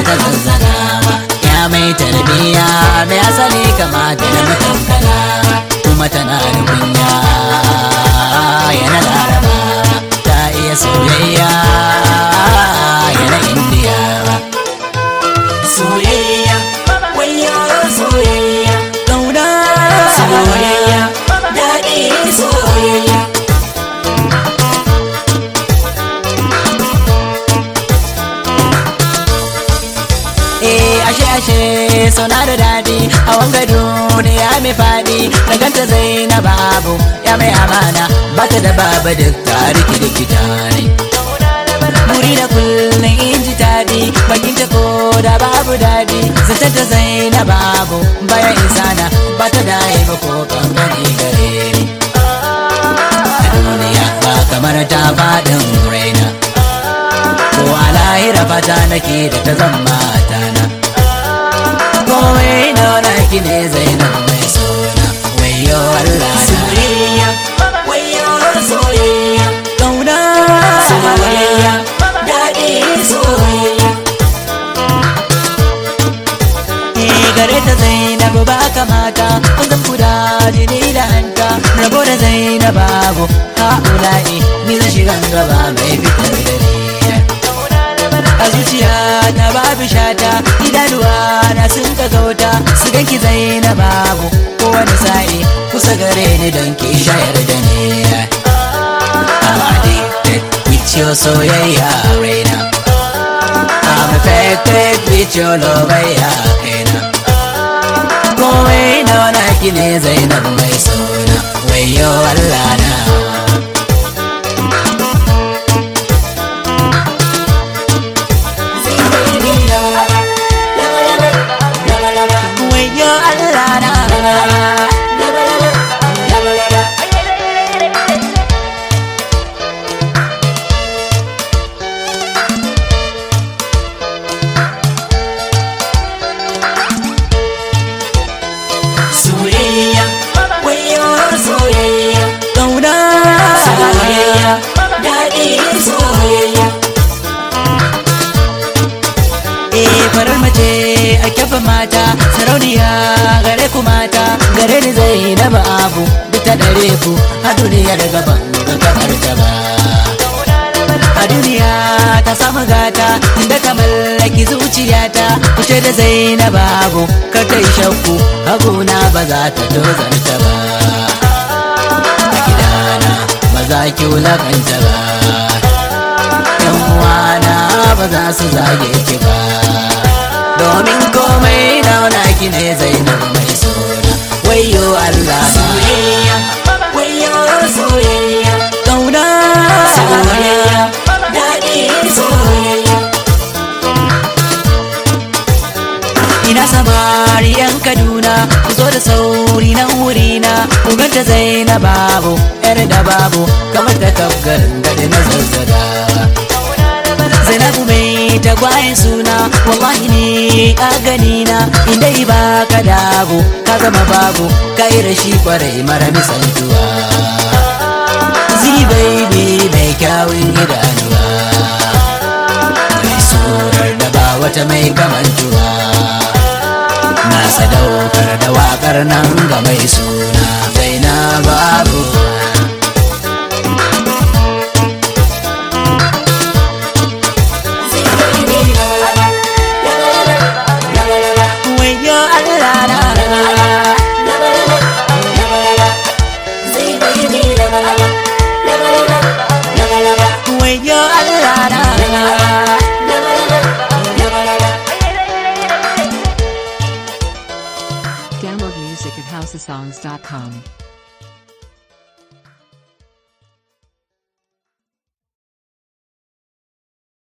ta zazzagawa ya mai tarbiya mai asali kama da na matankala kuma tana da kunya yana laraba ta iya soyayya yana indiya soyayya wayo soyayya kauna soyayya daɗi soyayya Eh ashe ashe suna da daɗi a wanga duniya mai faɗi na ganta Zainab Abu ya mai amana bata da baba duk tariki da kitare Muri da kullum in ji daɗi bakin ta ko da babu daɗi zata da Zainab Abu bayan insana bata da haifa ko kankani gare ni A duniya ba kamar ta faɗin raina ko a lahira fata nake da ta zama tana komai na naki ne zainab mai suna wayo Allah na soyayya wayo soyayya kauna soyayya daɗi soyayya Eh gare ta zainab ba kamata kun zan kuda jini da hanta rabo da zainab babu ha'ula'i ni zan shiga gaba mai fitar da ni a zuciya ta babu shata idanuwa na sun ka gauta su ganki zainab babu kowane sa'i kusa gare ni don ki shayar da ni I'm addicted with your soyayya raina I'm affected with your love ya kaina komai na wani ki ne zainab mai suna wayo Allah na wayo Allah na soyayya wayo soyayya kauna soyayya daɗi soyayya Eh farar mace a kyafa mata sarauniya gare ku mata gare ni zainab abu duk ta dare ku a duniyar gaban ga kamar ta ba a duniya ta samu gata inda ta mallaki zuciyata kuce da zainab abu kar ta yi shakku haguna ba za ta tozarta ba a gidana ba za ki wulakanta ba yan uwana ba za su zage ki ba domin komai dauna ki ne zainab mai suna wayo Allah na soyayya wayo soyayya kauna soyayya daɗi soyayya ina samari yan kaduna ku zo da sauri nan wurina ku ganta zainab babu yar da babu kamar ta kafgarin gadi na zazzaga Zainabu mai tagwayen suna wallahi ne a ganina inda ba ka dago ka zama babu ka yi rashi kwarai mara misaltuwa zi baby mai kyawun idanuwa mai surar da ba wata mai kamantuwa na sadaukar da wakar nan ga mai suna Zainabu abu wayo Allah na wayo Allah na Download music at houseofsongs.com.